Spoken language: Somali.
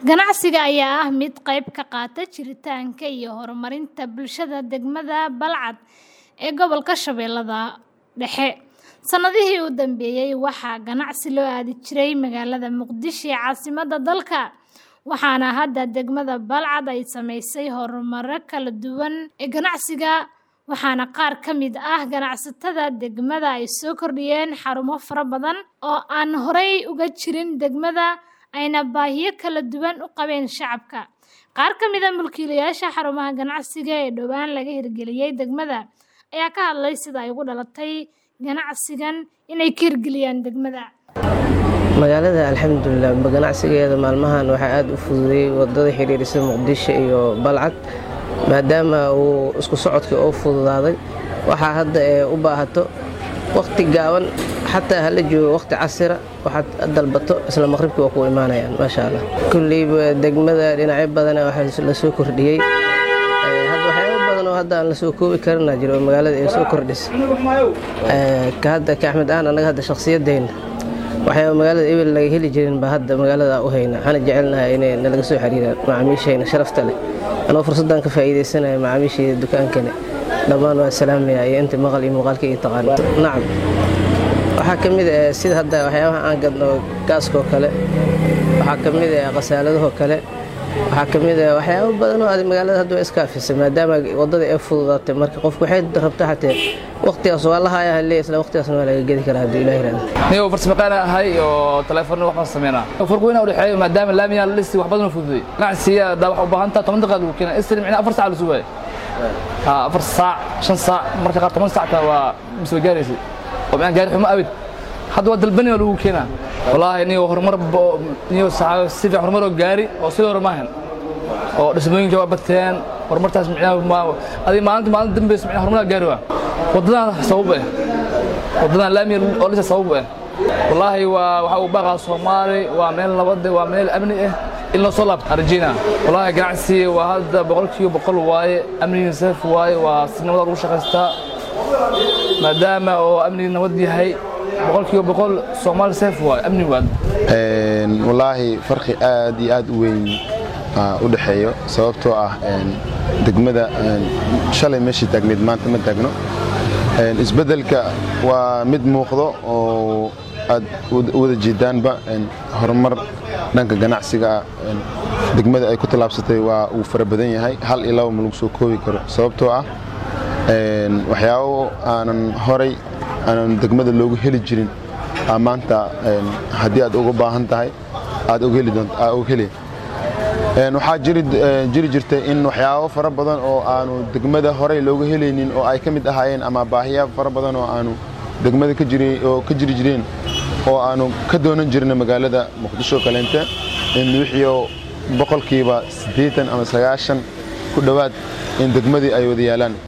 Ganacsiga ayaa ah mid ka qayb qaata jiritaanka iyo horumarinta bulshada degmada Balcad ee gobolka Shabeellaha Dhexe. Sanadihii u dambeeyay, waxaa ganacsi loo aadi jiray magaalada Muqdisho ee caasimadda dalka, waxaana hadda degmada Balcad ay samaysay horumaro kala duwan ee ganacsiga, waxaana qaar ka mid ah ganacsatada degmada ay soo kordhiyeen xarumo fara badan oo aan horay uga jirin degmada, ayna baahiyo kala duwan u qabeen shacabka. Qaar ka mid ah mulkiilayaasha xarumaha ganacsiga ee dhowaan laga hirgeliyay degmada ayaa ka hadlay sida ay ugu dhalatay ganacsigan inay ka hirgeliyaan degmada. magaalada alxamdulilah ganacsigeeda maalmahan waxaa aad u fududeeyey wadada xiriirisa muqdisho iyo balcad maadaama uu isku socodkii oo fududaaday waxaa hadda ee u baahato wakhti gaaban xataa hala joogo wakhti casira waxaad dalbato isla maqribkii waa ku imaanayaan maasha allah kulleyba degmada dhinacyo badana waxaa la soo kordhiyey hadda waxyaabo badan oo hadda aan la soo koobi karina jiro oo magaalada ay soo kordhisa ka hadda ka axmed ahaan annaga hadda shakhsiyadeenna waxyaaba magaalada ebel laga heli jirin baa hadda magaalada u hayna waxaana jecelnahay inay nalaga soo xiriiraan macaamiishayna sharafta leh anoo fursaddan ka faa'iidaysanaya macaamiishayda dukaankane dhammaan waa salaamaya iyo inta maqal iyo muuqaalka iyo taqaan nacam waxaa ka mid ah sida hadda waxyaabaha aan gadno gaaskoo kale waxaa ka mid ah khasaaladahoo kale waxaa ka mid ah waxyaabo badan oo aad magaalada hadda waa iskaafisay maadaama waddada ay fududaatay marka qofku waxay rabtaa xatee waqtigaas waa la hayaa halee isla waqtigaasna waa laga gedi karaa hadduu ilaah yiraahdo niyo farsamaqaan ahay oo telefoon wax baan sameynaa farq weyn u dhexeeyo maadaama laamiya la dhisi wax badan oo fududay ganacsiga daa wax u baahan tahay toban daqiiqad lagu keenaa isla micna afar saac la sugaayo ha afar saac shan saac marka qaar toban saac taa waa soo gaaraysay oo micna gaari xumo abid hadda waa dalbani oo lagu keenaa wallaahi niyo horumar niyo si fiican horumar oo gaari oo sidoo hore maahan oo dhismooyinka waa bateen horumartaas micnaha adi maalinta maalinta dambeysa micnaha horumaraa gaari waa waddadan sabab eh waddadan laamiya oo lisa sabab eh wallaahi waa waxa uu baaqaa soomaali waa meel nabad waa meel amni ah in loo soo laabto arjina wallaahi ganacsi waa hadda boqolkiiba boqol waaye amnigiina saaf waaye waa si nabada lagu shaqaystaa maadaama oo amnigi nabad yahay boqolkiiba boqol soomaali saaf waaye amni waad wallaahi farqi aad iyo aad u weyn u dhexeeyo sababtoo ah degmada shalay meeshii taagneed maanta ma taagno isbeddelka waa mid muuqdo oo aad wada jeedaanba horumar dhanka ganacsiga degmada ay ku tallaabsatay waa uu fara badan yahay hal iyo laba ma lagu soo koobi karo sababtoo ah waxyaabo aanan horay aanan degmada loogu heli jirin maanta haddii aad uga baahan tahay aad og heli waxaa jiri jirtay in waxyaabo fara badan oo aanu degmada horey looga helaynin oo ay ka mid ahaayeen ama baahiya fara badan oo aanu degmada oo ka jiri jireen oo aanu ka doonan jirna magaalada muqdisho kaleente in wixiio boqolkiiba siddeetan ama sagaashan ku dhowaad in degmadii ay wada yaalaan